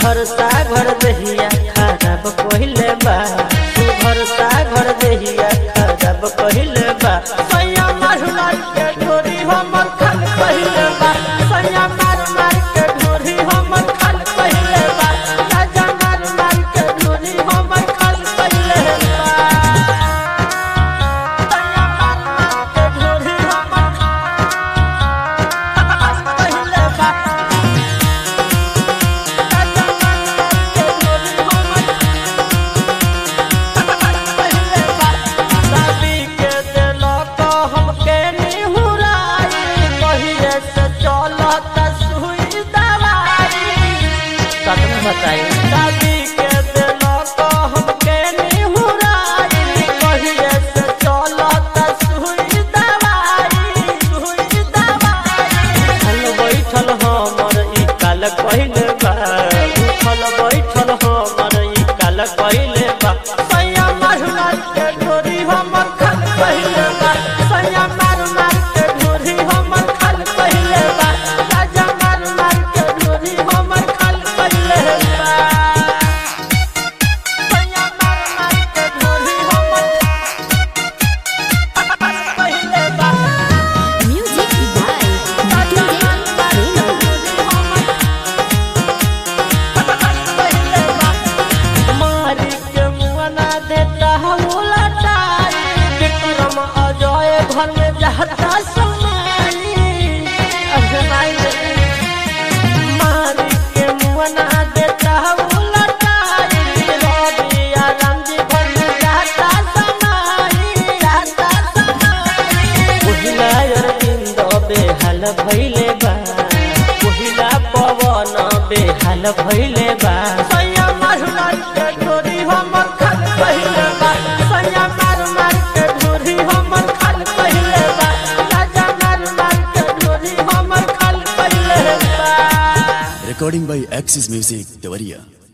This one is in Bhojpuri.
भरसा घर दहिया खराब कहिले बा तू भरसा घर दहिया खराब कहिले बा सैया मार मार के ढोरी हमर खाल कहिले बा सैया मार मार के ढोरी हमर खाल कहिले बा राजा मार मार के ढोरी हमर खाल कहिले बा सैया मार मार के ढोरी हमर खाल कहिले बा शादी के दिलक हमके निहुराई कहिए से चलत सुई दवाई सच में बताई शादी के दिलक हमके निहुराई कहिए से चलत सुई दवाई सुई दवाई उठल बैठल हमर ई काल कहिले बा उठल बैठल हमर ई काल कहिले बा सैया मार मार के ढोरी हमर खाल कहिले बा सैया मार मार के ढोरी हमर खाल कहिले बा राजा मार मार के ढोरी हमर खाल कहिले बा सैया मार मार के ढोरी हमर खाल कहिले बा Music by DJ Reno. मारी के मुआना देता उलटाई विक्रम अजय घर में जाता समाई अजनाई मारी के मुआना देता उलटाई रवि आराम जी घर में जाता समाई जाता समाई पहिला अरविंद बेहाल भइले बा पहिला पवन बेहाल भइले बा सैया मार मार के ढोरी हमर खाल कहिले बा सैया मार मार के ढोरी हमर खाल कहिले बा राजा मार मार के ढोरी हमर खाल कहिले बा Recording by Axis Music, Devaria.